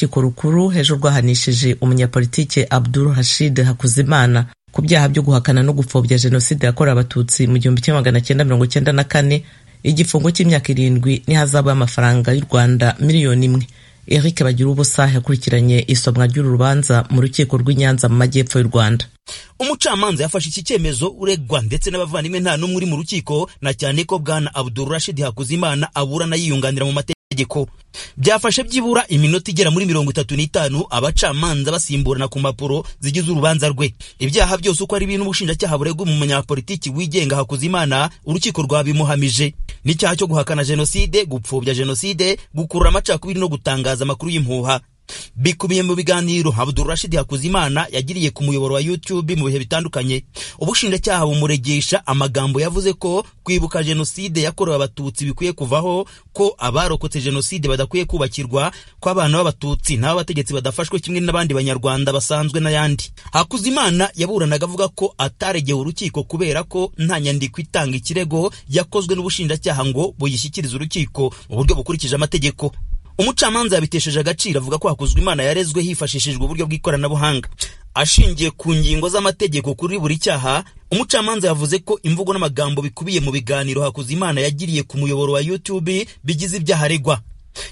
urukiko rukuru ejo rwahanishije umunyapolitike Abdul Hashid Hakuzimana ku byaha byo guhakana no gupfobya jenoside yakorewe abatutsi mu gihumbi kimwe magana cyenda mirongo cyenda na kane igifungo cy'imyaka irindwi n'ihazabu y'amafaranga y'u Rwanda miliyoni imwe Eric bagira ubusa yakurikiranye isomwa ry'uru rubanza mu rukiko rw'i Nyanza mu majyepfo y'u Rwanda umucamanza yafashe iki cyemezo uregwa ndetse n'abavandimwe nta n'umwe uri mu rukiko na cyane ko bwana Abdul Rashid Hakuzimana aburana yiyunganira mu mategeko byafashe byibura iminota igera muri mirongo itatu n'itanu abacamanza basimburana ku mpapuro zigize urubanza rwe ibyaha byose uko ari bintu ubushinjacyaha buregwa mu munyapolitiki wigenga Hakuzimana urukiko rwabimuhamije n'icyaha cyo guhakana jenoside gupfobya jenoside gukurura amacakubiri no gutangaza amakuru y'impuha bikubiye mu biganiro Abdul Rashid Hakuzimana yagiriye ku muyoboro wa YouTube mu bihe bitandukanye ubushinjacyaha bumuregesha amagambo yavuze ko kwibuka jenoside yakorewe abatutsi bikwiye kuvaho ko abarokotse jenoside badakwiye kubakirwa ko abana b'abatutsi n'abategetsi badafashwe kimwe n'abandi banyarwanda basanzwe n'ayandi Hakuzimana yaburanaga avuga ko ataregeye urukiko kubera ko nta nyandiko itanga ikirego yakozwe n'ubushinjacyaha ngo buyishyikirize urukiko mu buryo bukurikije amategeko umucamanza yabitesheje agaciro avuga ko hakozwe imana yarezwe hifashishijwe uburyo bw'ikoranabuhanga ashingiye ku ngingo z'amategeko kuri buri cyaha umucamanza yavuze ko imvugo n'amagambo bikubiye mu biganiro hakoze imana yagiriye ku muyoboro wa youtube bigize ibyaha aregwa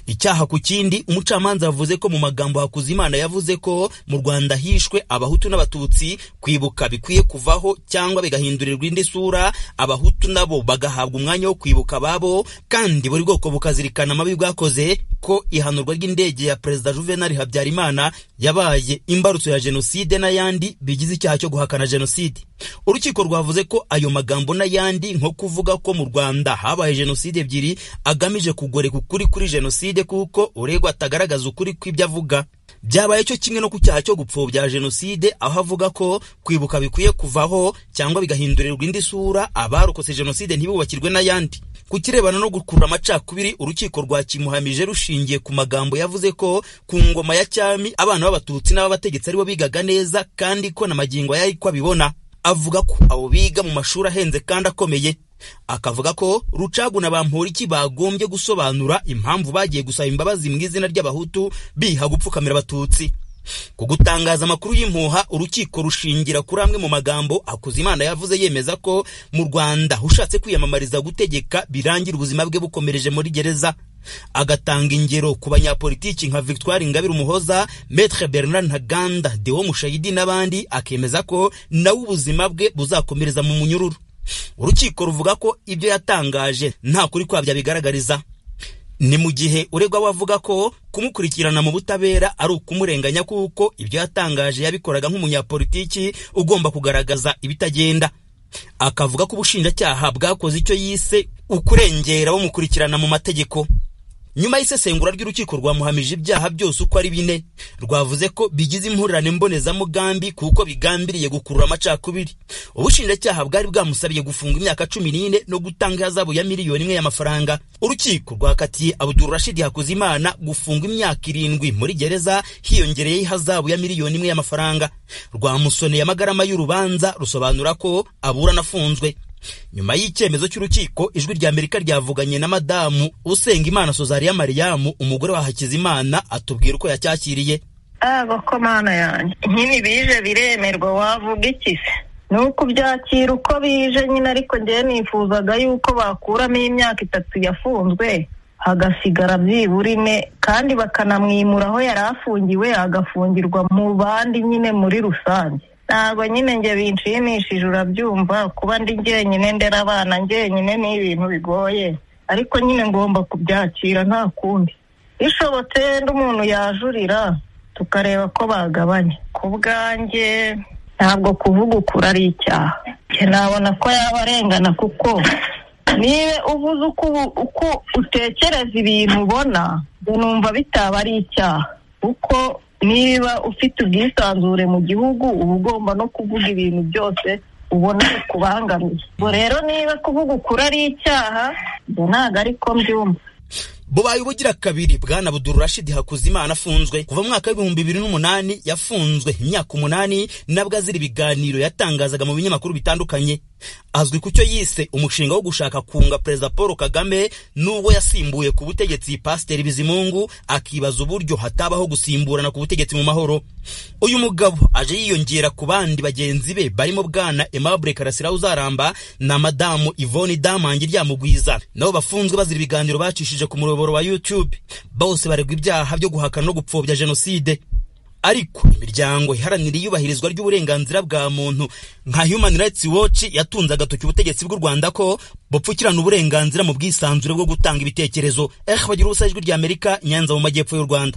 icyaha ku kindi umucamanza yavuze ko mu magambo Hakuzimana yavuze ko mu Rwanda hishwe abahutu n'abatutsi kwibuka bikwiye kuvaho cyangwa bigahindurirwa indi sura abahutu nabo bagahabwa umwanya wo kwibuka ababo kandi buri bwoko bukazirikana amabi bwakoze ko ihanurwa ry'indege ya perezida Juvenal Habyarimana yabaye imbarutso ya jenoside n'ayandi bigize icyaha cyo guhakana jenoside urukiko rwavuze ko ayo magambo n'ayandi nko kuvuga ko mu Rwanda habaye jenoside ebyiri agamije kugoreka ukuri kuri jenoside kuko uregwa atagaragaza ukuri kw'ibyo avuga byabaye cyo kimwe no ku cyaha cyo gupfobya jenoside aho avuga ko kwibuka bikwiye kuvaho cyangwa bigahindurirwa indi sura abarokotse jenoside ntibubakirwe n'ayandi ku kirebana no gukurura amacakubiri urukiko rwakimuhamije rushingiye ku magambo yavuze ko ku ngoma ya cyami abana b'abatutsi n'ab'abategetsi aribo bigaga neza kandi ko na magingo yari ko abibona avuga ko abo biga mu mashuri ahenze kandi akomeye akavuga ko rucagu na bamporiki bagombye gusobanura impamvu bagiye gusaba imbabazi mu izina ry'abahutu biha gupfukamira abatutsi ku gutangaza amakuru y'impuha urukiko rushingira kuri amwe mu magambo Hakuzimana yavuze yemeza ko mu Rwanda ushatse kwiyamamariza gutegeka birangira ubuzima bwe bukomereje muri gereza agatanga ingero ku banyapolitiki nka Victoire Ingabire Umuhoza Maître Bernard Ntaganda Deo Mushayidi n'abandi akemeza ko nawe ubuzima bwe buzakomereza mu munyururu urukiko ruvuga ko ibyo yatangaje nta kuri kwabyo bigaragariza ni mu gihe uregwa we avuga ko kumukurikirana mu butabera ari ukumurenganya kuko ibyo yatangaje yabikoraga nk'umunyapolitiki ugomba kugaragaza ibitagenda akavuga ko ubushinjacyaha bwakoze icyo yise ukurengera bamukurikirana mu mategeko nyuma y'isesengura ry'urukiko rwamuhamije ibyaha byose uko ari bine rwavuze ko bigize impurirane mbonezamugambi kuko bigambiriye gukurura amacakubiri ubushinjacyaha bwari bwamusabye gufunga imyaka cumi n'ine no gutanga ihazabu ya miliyoni imwe y'amafaranga urukiko rwakatiye Abdul Rashid Hakuzimana gufunga imyaka irindwi muri gereza hiyongereyeho ihazabu ya miliyoni imwe y'amafaranga rwamusoneye amagarama y'urubanza rusobanura ko aburana afunzwe nyuma y'icyemezo cy'urukiko ijwi rya amerika ryavuganye na madamu usenga imana sozariya mariyamu umugore wa hakizimana atubwira uko yacyakiriye abako mana yanjye nyine bije biremerwa wavuga ikise ni uko byakira uko bije nyine ariko ngewe nifuzaga yuko bakuramo imyaka itatu yafunzwe hagasigara byibura ine kandi bakanamwimura aho yari afungiwe agafungirwa mu bandi nyine muri rusange ntabwo nyine njye binshimishije urabyumva kuba ndi njyenyine ndera abana njyenyine ni ibintu bigoye ariko nyine ngomba kubyakira nta kundi bishobotse ndi umuntu yajurira tukareba ko bagabanya ku bwanjye ntabwo kuvuga ukuri ari icyaha nabona ko yaba arengana kuko niba uvuze uko utekereza ibintu ubona numva bitaba ari icyaha kuko niba ufite ubwisanzure mu gihugu uba ugomba no kuvuga ibintu byose ubona bikubangamiye ubwo rero niba kuvuga ukuri ari icyaha ibyo ntabwo ariko mbyumva bubaye ubugira kabiri bwana Abdul Rashid Hakuzimana afunzwe kuva mu mwaka w'ibihumbi bibiri n'umunani yafunzwe imyaka umunani nabwo azira ibiganiro yatangazaga mu binyamakuru bitandukanye azwi ku cyo yise umushinga wo gushaka kunga perezida paul kagame n'ubwo yasimbuye ku butegetsi pasiteri bizimungu akibaza uburyo hatabaho gusimburana ku butegetsi mu mahoro uyu mugabo aje yiyongera ku bandi bagenzi be barimo bwana aimable karasira uzaramba na madamu yvonne damange ryamugwiza nabo bafunzwe bazira ibiganiro bacishije ku muyoboro wa youtube bose baregwa ibyaha byo guhakana no gupfobya jenoside ariko imiryango iharanira iyubahirizwa ry'uburenganzira bwa muntu nka human rights watch yatunze agatoki ubutegetsi bw'u rwanda ko bupfukirana uburenganzira mu bwisanzure bwo gutanga ibitekerezo eh bagira ubusa ijwi ry'amerika nyanza mu majyepfo y'u rwanda